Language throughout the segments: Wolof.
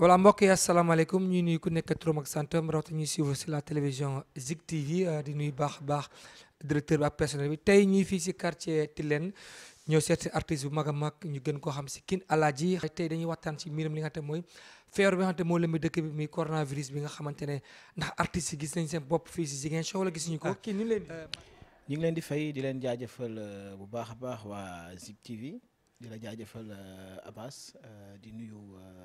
voilà mbokk yi asalaamaaleykum ñuy nuyu ku nekk turam ak santam rawatina ñuy suivre sur la télévision Zik TV di nuyu baax a baax directeur bi ak personnel bi tey ñuy fii si quartier Tilène ñëw seeti artiste bu mag a mag ñu gën koo xam si King Alaaji tey dañuy waxtaan si mbiram li nga xam te mooy feebar bi nga xam te moo lëmbi dëkk bi muy coronavirus bi nga xamante ne ndax artistes yi gis nañ seen bopp fii si Ziguinchor wala gisuñu ko kii ni leen ñu ngi leen di fay di leen jaajëfal bu baax a baax waa Zik TV di la jaajëfal Abbas di nuyu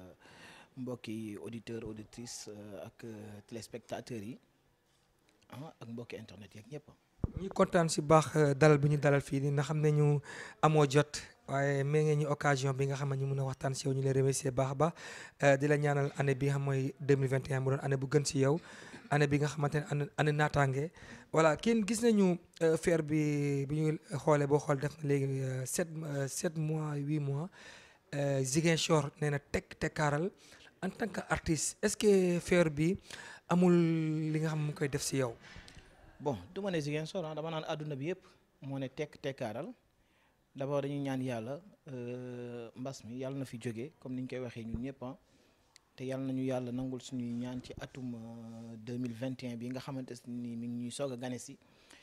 mbokki auditeurs auditrices ak téléspectateurs yi ah ak mbokki internet yeeg ñëpp. ñi kontaan si baax dalal bi ñu dalal fii nii nga xam ne ñu amoo jot waaye mee ngeen ñu occasion bi nga xam ne ñu mun a waxtaan si yow ñu lay remercier baax a baax di la ñaanal année bi nga xam mooy 2021 mu doon année bu gën si yow année bi nga xamante ne année année naataange voilà kenn gis nañu feer bi bi ñu xoolee boo xool def na léegi sept sept mois huit mois Ziguinchor nee na tekk tekkaaral en tant que artiste est-ce que feer bi amul li nga xam mu koy def si yow. bon du ma ne Ziguinchor ah dama naan àdduna bi yëpp moo ne tekk tekkaaral d'abord dañuy ñaan yàlla mbas mi yàlla na fi jóge comme ni ñu koy waxee ñun ñëpp te yàlla nañu yàlla nangul suñuy ñaan ci atum 2021 bi nga xamante ni mi ngi ñuy soog a gane si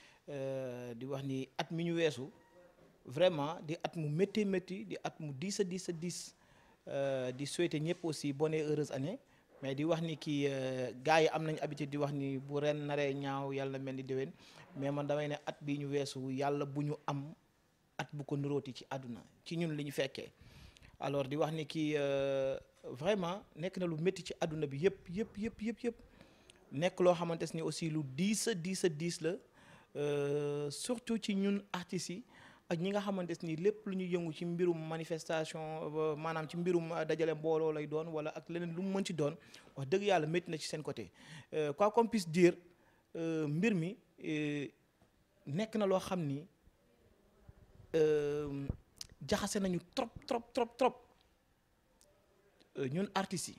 di wax ni at mi ñu weesu vraiment di at mu métti métti di at mu diis a diis a diis di souhaiter ñëpp aussi bonne et heureuse année mais di wax ni kii gars yi am nañu habitude di wax ni bu ren naree ñaaw yàlla mel ni déwén mais man damay ne at bii ñu weesu yàlla bu ñu am at bu ko nuróoti ci àdduna ci ñun li ñu fekkee alors di wax ni kii vraiment nekk na lu métti ci àdduna bi yëpp yëpp yëpp yëpp yëpp nekk loo xamante ni aussi lu diis a diis a diis la surtout ci ñun artistes yi ak ñi nga xamante ni lépp lu ñu yëngu ci mbirum manifestation maanaam ci mbirum dajale mbooloo lay doon wala ak leneen lu mu mën ci doon wax dëgg yàlla métti na ci seen côté quoi qu'on puisse dire mbir mi nekk na loo xam ni jaxase nañu trop trop trop trop ñun artistes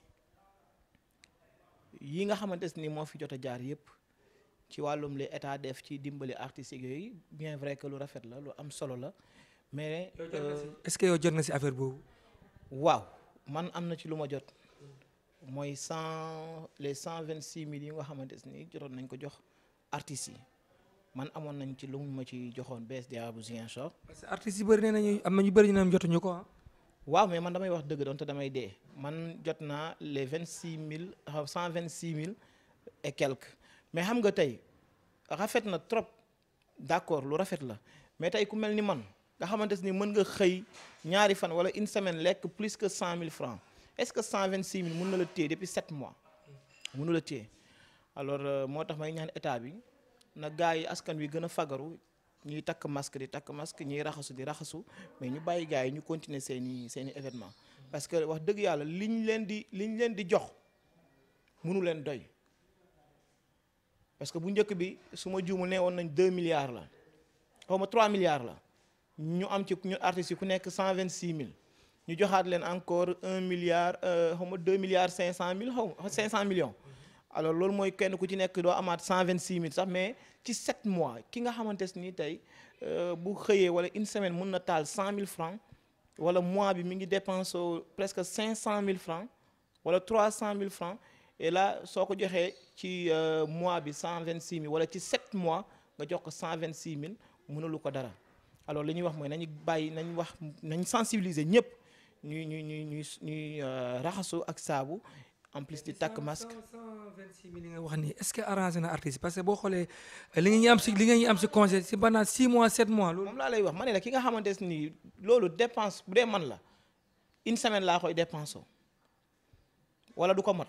yi yi nga xamante ni moo fi jot a jaar yépp ci wàllum li état def ci dimbali artistes yooyu bien vrai que lu rafet la lu am solo la mais. est-ce que yow jot nga ci affaire boobu. waaw man am na ci lu ma jot mooy cent les cent vingt six mille yi nga xamante ni jotoon nañ ko jox artistes yi man amoon nañ ci lu mu ma ci joxoon BSDA bu Ziguinchor. parce que artistes yi bëri nee nañu am na ñu bëri ñu ne jotuñu ko waaw mais man damay wax dëgg doon te damay dee man jot naa les vingt six mille cent vingt six mille et quelques. mais xam nga tey rafet na trop d'accord lu rafet la mais tey ku mel ni man nga xamante ni mën nga xëy ñaari fan wala une semaine lekk plus que cent mille francs est-ce que cent vingt six mille mën na la téye depuis sept mois mënu la téye alors moo tax may ñaan état bi na gars yi askan wi gën a fagaru ñuy takk masque di takk masque ñuy raxasu di raxasu mais ñu bàyyi gars yi ñu continuer seeni seeni événement parce que wax dëgg yàlla liñ leen di liñ leen di jox mënu leen doy parce que bu njëkk bi su ma juumul ne woon nañ deux milliards la xaw ma trois milliards la ñu am ci ñu artistes yi ku nekk cent vingt six mille ñu joxaat leen encore un milliard xaw ma deux milliards cinq cent mille xaw ma cinq cent millions alors loolu mooy kenn ku ci nekk doo amaat cent vingt six mille sax mais ci sept mois ki nga xamante ni tey bu xëyee wala une semaine mun na taal cent mille francs wala mois bi mi ngi dépense presque cinq cent mille francs wala trois cent mille francs et là soo ko joxee ci mois bi cent vingt six mille wala ci sept mois nga jox ko cent vingt six mille mënulu ko dara alors li ñuy wax mooy nañu bàyyi nañ wax nañ sensibiliser ñëpp ñuy ñuy ñuy ñuy ñuy raxasu ak saabu en plus di takk masque. cent vingt six mille li nga wax nii est-ce que arrangé na artiste parce que boo xoolee li nga ñuy am si li nga ñuy am si concert si pendant six mois sept mois. loolu moom laa lay wax ma ne la ki nga xamante ni loolu dépense bu dee man la une semaine laa koy dépensé wala du ko mat.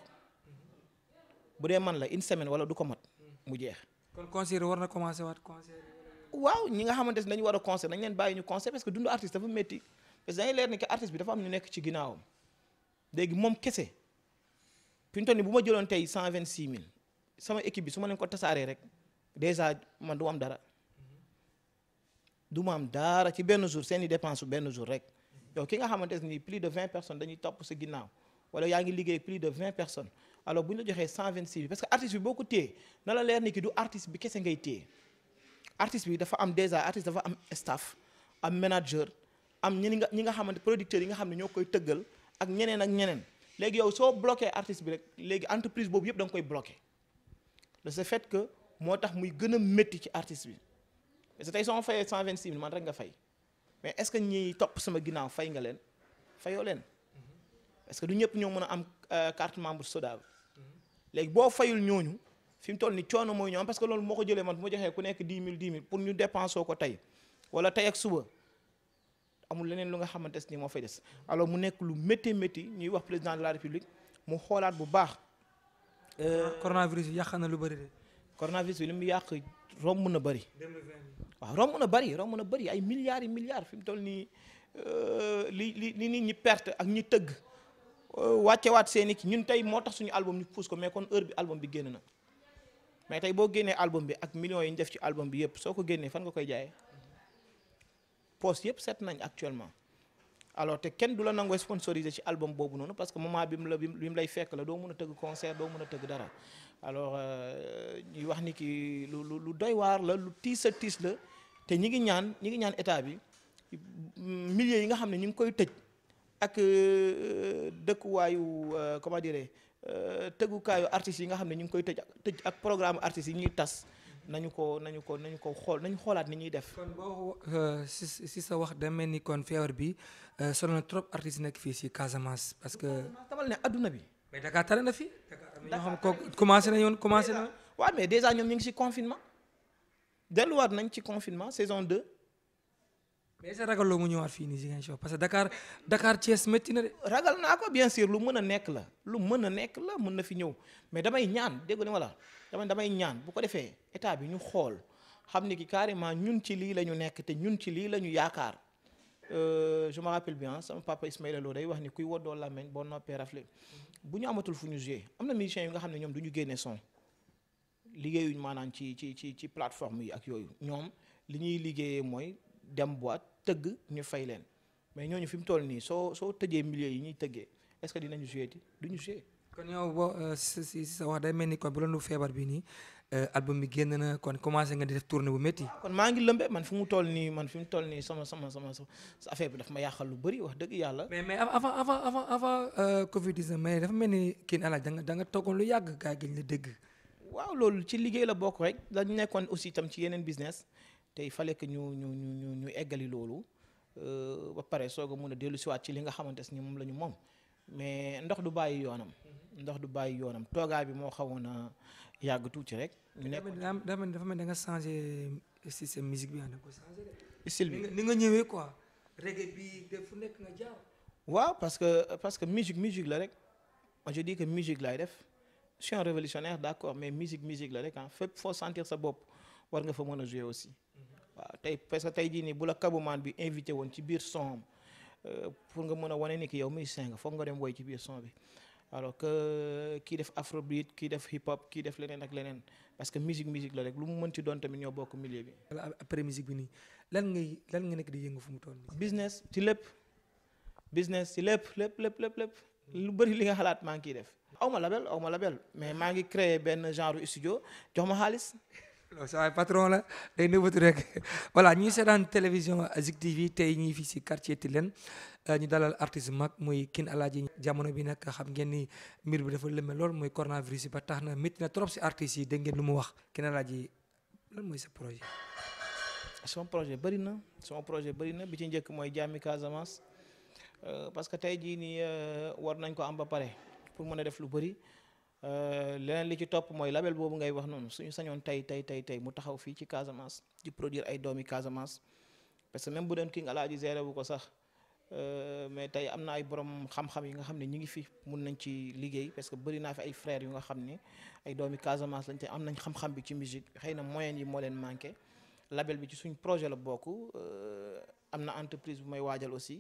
bu dee man la une semaine wala du ko mat mu jeex. kon concert war na commencer waat concert. waaw ñi nga xamante ne dañu war a concert dañ leen bàyyi ñu concert parce que dundu artiste dafa métti parce que dañuy leer ni que artiste bi dafa am ñu nekk ci ginnaawam léegi moom kese fi mu toll nii bu ma jëloon tey cent vingt six mille sama équipe bi su ma leen ko tasaaree rek déjà man du am dara du ma am dara ci benn jour seen i dépense benn jour rek yow ki nga xamante ni plus de vingt personnes dañuy topp sa ginnaaw wala yaa ngi liggéey plus de vingt personnes. alors bu ñu la joxee cent vingt six bi parce que artiste bi boo ko téye na la leer ni ki du artiste bi kese ngay téye artiste bi dafa am déjà artiste dafa am staff am manager am ñi nga ñi nga xamante producteurs yi nga xam ne ñoo koy tëggal ak ñeneen ak ñeneen léegi yow soo bloqué artiste bi rek léegi entreprise boobu yëpp da nga koy bloqué de ce fait que moo tax muy gën a métti ci artiste bi parce que tey soo ma fayee cent vingt six mille man rek nga fay mais est ce que ñiy topp sama ginnaaw fay nga leen fayoo leen parce que du ñëpp ñoo mën a am carte membre SODAV léegi boo fayul ñooñu fi mu toll ni coono mooy ñoom parce que loolu moo ko jëlee man bu ma joxee ku nekk dix mille dix mille pour ñu dépensoo ko tey wala tey ak suba amul leneen lu nga xamante ni moo fay des alors mu nekk lu métti métti ñuy wax président de la république mu xoolaat bu baax. coronavirus yi yàq na lu bëri de. coronavirus bi li mu yàq romb na bëri. 2020 waaw romb na bëri romb na bëri ay milliards yi milliards fi mu toll nii li li li nit ñi perte ak ñi tëgg wàccewaat seen i ki ñun tey moo tax suñu album ñu pousse ko mais kon heure bi album bi génn na mais tey boo génnee album bi ak millions yi ñu def ci album bi yëpp soo ko génnee fan nga koy jaayee poste yëpp set nañ actuellement alors te kenn du la nangoo sponsorisé ci album boobu noonu parce que moment bi mu la bi mu lay fekk la doo mën a tëgg concert doo mën a tëgg dara alors ñuy wax ni ki lu lu doy waar la lu tiis a tiis la te ñi ngi ñaan ñi ngi ñaan état bi milliers yi nga xam ne ñu ngi koy tëj ak dëkkuwaayu comment dire tëggukaayu artistes yi nga xam ne ñu ngi koy tëj tëj ak programme artistes yi ñuy tas nañu ko nañu ko nañu ko xool nañu xoolaat ni ñuy def. kon boo si si sa wax da mel ni kon feebar bi sonal na trop artistes yi nekk fii si Casamance parce que. tamal ne adduna bi. mais Dakar tane na fi. Dakar ñoo xam ko commencé nañu woon commencé na. waaw mais déjà ñoom ñu ngi ci confinement delluwaat nañ ci confinement saison 2. mais est-ce que ragaloo mu ñëwaat fii nii Ziguinchor parce que Dakar Dakar Thiès métti na de. ragal naa ko bien sûr lu mën a nekk la lu mën a nekk la mën na fi ñëw mais damay ñaan dégg nga la dama damay ñaan bu ko defee état bi ñu xool xam ni ki carrément ñun ci lii la ñu nekk te ñun ci lii la ñu yaakaar je me rappelle bien sama papa Ismaïla Lo day wax ni kuy woddoo làmmeñ boo noppee rafle bu ñu amatul fu ñu jouer am na musiciens yi nga xam ne ñoom du ñu génne son liggéeyuñ maanaam ci ci ci ci plateforme yi ak yooyu ñoom li ñuy liggéeyee mooy dem boîte tëgg ñu fay leen mais ñooñu fi mu toll nii soo soo tëjee milieu yi ñuy tëggee est-ce que dinañu jouer ti du ñu jouer kon yow boo si si sa wax day mel ni kon bu la feebar bi nii album bi génn na kon commencé nga di def tournée bu métti. kon maa ngi lëmbe man fi mu toll nii man fi mu toll nii sama sama sama sa affaire bi daf ma yàqal lu bëri wax dëgg yàlla. mais mais avant avant avant avant Covid 19 mais dafa mel ni kii alaaj da nga da nga toogoon lu yàgg gaa gi la dégg. waaw loolu ci liggéey la bokk rek dañu nekkoon aussi tam ci yeneen business te il fallait que ñu ñu ñu ñu ñu eggali loolu ba pare soog a mun a dellu siwaat ci li nga xamante ni moom la ñu moom mais ndox du bàyyi yoonam. ndox du bàyyi yoonam toogaay bi moo xawoon a yàgg tuuti rek. ñu nekk dafa mel dafa mel da nga changé système musique bi da nga ko changé de. style bi ni nga ñëwee quoi. reggae bi de fu nekk nga jaar. waaw parce que parce que musique musique la rek moi je dis que musique laay def je suis un révolutionnaire d'accord mais musique musique la rek ah fépp foo sentir sa bopp war nga fa mën a jouer aussi. waaw tey parce que tey jii nii bu la kabumaan bi invité woon ci biir son pour nga mën a wane ni ki yow musicien nga foog nga dem woy ci biir son bi. alors que kii def afrobeat kii def hip hop kii def leneen ak leneen parce que musique musique la rek lu mu mën ci doon tamit ñoo bokk milieu bi. après musique bi nii lan ngay lan nga nekk di yëngu fu mu toll nii. business ci lépp business ci lépp lépp lépp lépp lépp lu bëri li nga xalaat maa ngi kiy def. aw ma label aw ma label mais maa ngi créé benn genre studio jox ma xaalis. loolu sa waay patron la day nëbbatu rek voilà ñuy seetaan télévision Zik TV tey ñii fii si quartier Tilène ñu dalal artiste mag muy King Alaaji jamono bi nag xam ngeen ni mbir bi dafa lëmme lool mooy coronavirus yi ba tax na métti na trop si artistes yi dégg ngeen lu mu wax King Alaaji lan mooy sa projet. sama projet bëri na sama projet bëri na bi ci njëkk mooy jàmmi Casamance parce que tey jii nii war nañ ko am ba pare pour mën a def lu bëri. leneen li ci topp mooy label boobu ngay wax noonu suñu sañoon tey tey tey tey mu taxaw fii ci Casamance di produire ay doomi Casamance parce que même bu doon King Alaaji géré bu ko sax mais tey am na ay borom xam-xam yi nga xam ne ñi ngi fi mun nañ ci liggéey parce que bëri naa fi ay frères yu nga xam ni ay doomi Casamance lañ te am nañ xam-xam bi ci musique xëy na moyens yi moo leen manqué label bi ci suñ projet la bokk am na entreprise bu may waajal aussi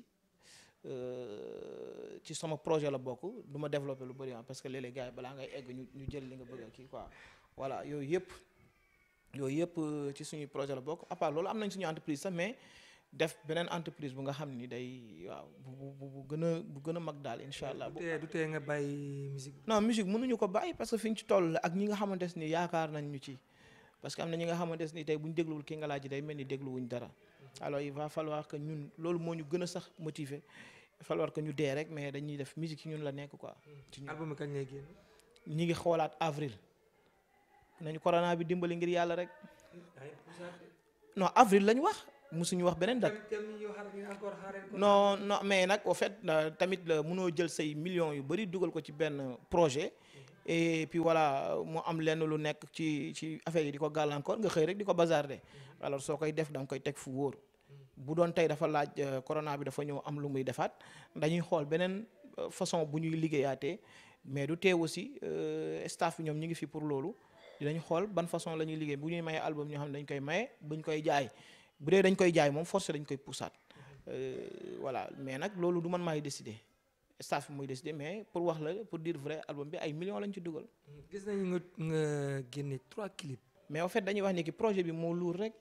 ci sama projet la bokk du ma développé lu bëri parce que léeg-léeg gars yi balaa ngay egg ñu ñu jël li nga bëgg a kii quoi voilà yooyu yëpp yooyu yëpp ci suñuy projet la bokk à part loolu am nañ suñu entreprise sax mais def beneen entreprise bu nga xam ni day waaw bu bu bu gën a bu gën a mag daal incha allah. du tee du tee nga bàyyi musique non musique mënuñu ko bàyyi parce que fi ñu ci toll ak ñi nga xamante ni yaakaar nañ ñu ci parce que am na ñi nga xamante ni tey bu ñu dégluwul King Alaaji day mel ni dégluwuñ dara alors il va falloir que ñun loolu moo ñu gën a sax motiver falloir que ñu dee rek mais dañuy def musique ci ñun la nekk quoi. ci ñun album bi kañ lay génn. ñi ngi xoolaat avril nañu corona bi dimbali ngir yàlla rek non avril lañu wax musuñu wax beneen date non non mais nag au fait euh, tamit la mënoo jël say millions yu bëri dugal ko ci benn projet et puis voilà mu am lenn lu nekk ci ci affaire yi di ko gàllankoor nga xëy rek di ko bazarder alors soo koy def da nga koy teg fu wóor bu doon tey dafa laaj euh, corona bi dafa ñëw am lu muy defaat dañuy xool beneen euh, façon bu ñuy liggéeyaatee mais du teew aussi staff bi ñoom ñi ngi fi pour loolu dinañ xool ban façon la ñuy liggéey bu ñuy maye album ñoo xam ne dañ koy maye buñ koy jaay bu dee dañ koy jaay moom forcé dañ koy poussaat voilà mais nag loolu du man maay décider staff bi mooy décider mais pour wax la pour dire vrai album bi ay millions lañ ci dugal. gis nañu nga nga génne trois clips. mais en fait dañuy wax ni ki projet bi moo luur rek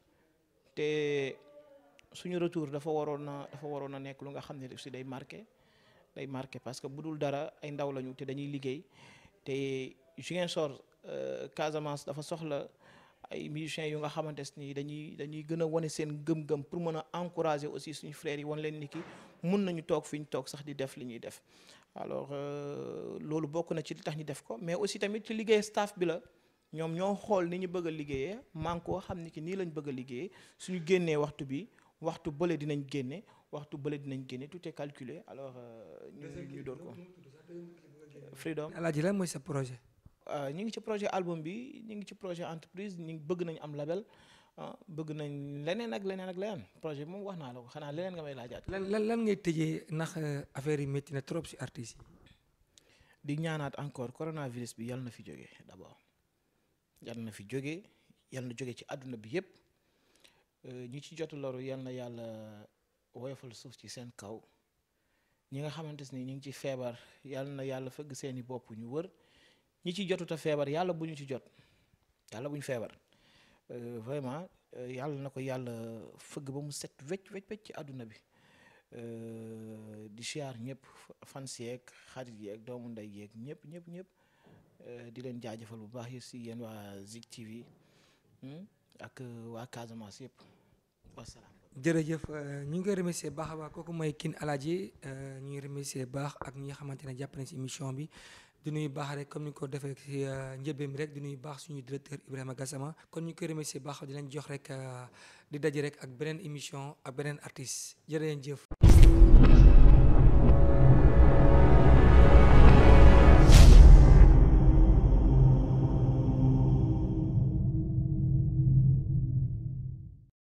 te suñu retour dafa waroon na dafa waroon a nekk lu nga xam ne aussi day marqué day marqué parce que bu dul dara ay ndaw lañu te dañuy liggéey te Ziguinchor Casamance dafa soxla ay musiciens yu nga xamante ni dañuy dañuy gën a wane seen gëm-gëm pour mën a encourager aussi suñu frères yi wan leen ni ki mun nañu toog fi ñu toog sax di def li ñuy def alors loolu bokk na ci li tax ñu def ko mais aussi tamit ci liggéey staff bi la ñoom ñoo xool ni ñu bëgg a liggéeyee man koo xam ni ki nii lañ bëgg a liggéeyee suñu génnee waxtu bi waxtu bële dinañ génne waxtu bële dinañ génne tout est calculé alors ñu ñu door ko freedom Alaaji lan mooy sa projet. ñu ngi ci projet album bi ñu ngi ci projet entreprise ñu bëgg nañ am label bëgg nañ leneen ak leneen ak leneen projet bi moom wax naa la ko xanaa leneen nga may laajaat. lan lan lan ngay tëjee ndax affaire yi métti na trop si artistes yi. di ñaanaat encore coronavirus bi yal na fi jóge d'abord yal na fi jóge yal na jóge ci àdduna bi yépp ñi ci jot loru yal na yàlla woyofal suuf ci seen kaw ñi nga xamante ni ñu ngi ci feebar yal na yàlla fëgg seeni bopp ñu wër. ñi ci jotuta feebar yàlla bu ñu ci jot yàlla bu ñu feebar vraiment yàlla na ko yàlla fëgg ba mu set wecc wecc wecc ci àdduna bi di siyaar ñëpp fans yeeg xarit yeeg doomu ndey yeeg ñëpp ñëpp ñëpp di leen jaajëfal bu baax yi si yéen waa Zik TV ak waa Casamance yëpp wasalaam. jërëjëf ñu ngi koy remercier baax a baax kooku mooy King Alaaji ñu ngi remercier baax ak ñi nga xamante ne jàpp nañ si émission bi. di nuyu baax rek comme ni ko defee ci njëbbeem rek di nuyu baax suñu directeur Ibrahima Gassama kon ñu koy remercier baax di leen jox rek di daje rek ak beneen émission ak beneen artiste jërë ngeen jëf